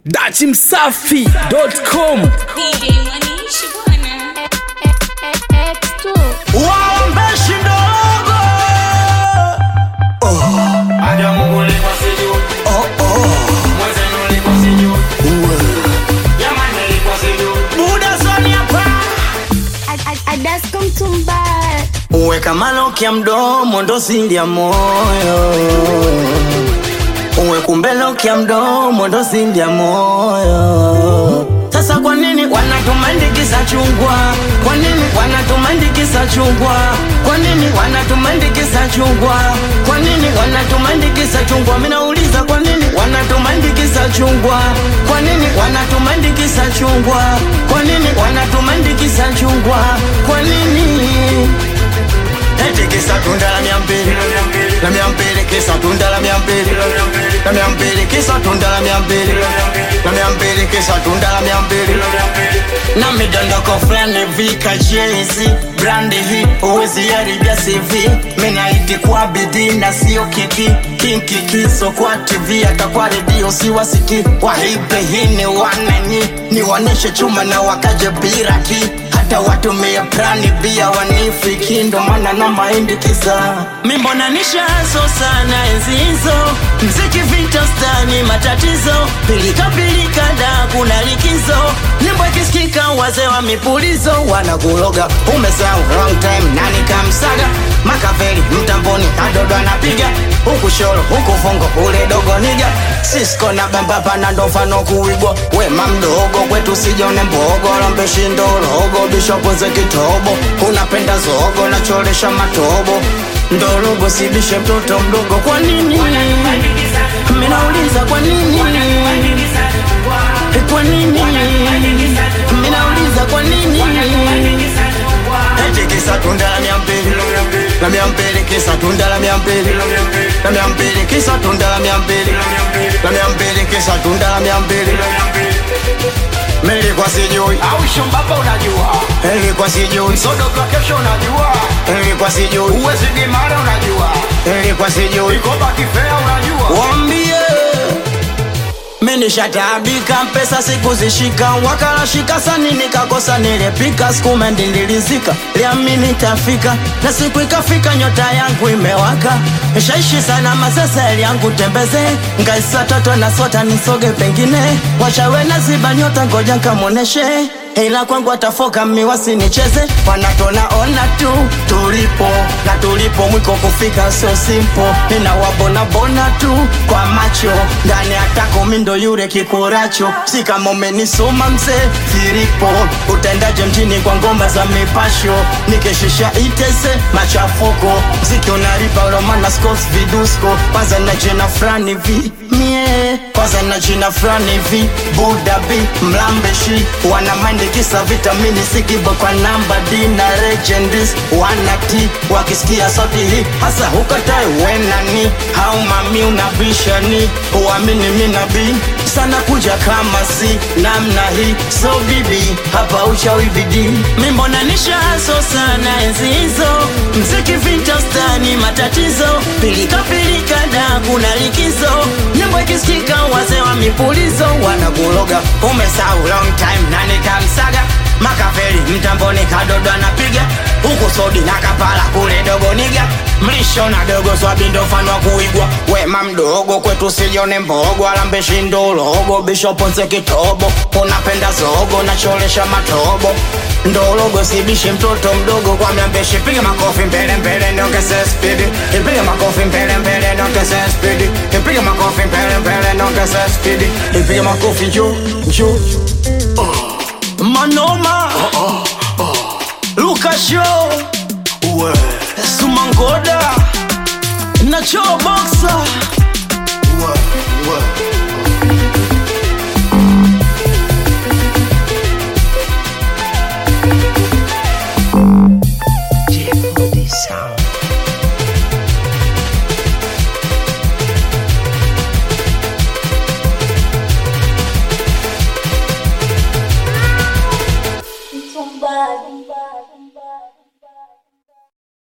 dachimsafi.com DJ Manishi bwana. waombeshi ndogo buda zoni hapa uweka maloki ya mdomo ndo siri ya moyo uwe kumbeloki ya mdomo ndo siri ya moyo sasa kwa nini wanatumandikisa chungwa kwa nini wanatumandikisa chungwa kwa nini wanatumandikisa chungwa kwa nini wanatumandikisa chungwa minauliza kwa nini wanatumandikisa chungwa kwa nini wanatumandikisa chungwa kwa nini wanatumandikisa chungwa kwa nini Eti kisa tunda la mia mbili La mia mbili kisa tunda la mia mbili La mia mbili kisa tunda la mia mbili La mia mbili kisa tunda la mia mbili Na midondoko fulani vika jezi Brandi hii uwezi haribia CV Minaiti kwa bidii na sio kiki Kinki kiso kwa TV hata kwa redio siwasiki Wahipe hii ni wanani Niwaneshe chuma na wakaje biraki hata watumie prani bia wanifiki ndo maana na mahindi kisa mimbona nishazo sana enzi hizo mziki vita stani matatizo pilika pilika da kuna likizo nyimbo ikisikika wazee wa mipulizo wanakuloga umesahau wrong time nani kamsaga makaveli mtamboni kadodo anapiga huku shoro huku fungo ule dogo niga sisko na bambapa na ndo mfano kuigwa wema mdogo kwetu sijone mbogo lombeshindo logo bishopo ze kitobo unapenda zogo nachoresha matobo ndorogo sibishe mtoto mdogo kwa nini minauliza kwa nini kwa nini minauliza kwa nini eti kisa tunda la mia mbili la mia mbili kisa tunda la mia mbili la mia mbili kisa tunda la mia mbili la mia mbili kisa tunda la mia mbili Nilikuwa sijui au shumbapa unajua Nilikuwa sijui sodoka kesho unajua Nilikuwa sijui uwezi dimara unajua Nilikuwa sijui ikoba kifea unajua Wambie Minishataabika pesa sikuzishika wakalashika sani nikakosa nilepika skumendi nilizika liamini tafika na siku ikafika nyota yangu imewaka shaishi sana masasa yangu tembeze ngaisa toto na sota nisoge pengine wachawe na ziba nyota ngoja nkamoneshe ila kwangu atafoka miwasi nicheze wanatona ona tu tulipo na tulipo mwiko kufika sio simpo ninawabona bona tu kwa macho ndani atako mindo yure kikuracho si kama umenisoma mzee filipo utendaje mjini kwa ngoma za mipasho nikishisha itese machafuko mziki unaripa romana scos vidusko kwanza na jina frani vi mie kwanza na jina frani vi budabi mlambeshi wana mind kisa vitamini sikibo kwa namba d na legendis wana t wakisikia sauti hii hasa hukatae wenani au mami unabishani uamini minabi sana kuja kama si namna hii so bibi hapa uchawi bidii mimbona nishaso sana enzi hizo mziki vintastani matatizo pilika pilika da kuna likizo nyimbo ikisikika wazee wa mipulizo wanakuloga umesahau long time nani kamsaga makaveli mtamboni kadodo anapiga huku sodi na kapala kule dogo niga mlisho na dogo swabindo mfano wa kuigwa wema mdogo kwetu sijone mbogo alambeshi ndologo bishopo nse kitobo unapenda zogo nacholesha matobo ndologo sibishe mtoto mdogo kwa myambeshi piga makofi mbele mbele ndongeze spidi ipige makofi mbele mbele ndongeze spidi ipige makofi mbele mbele ndongeze spidi ipige makofi juu juu manoma lukasho sumangoda nacho boxa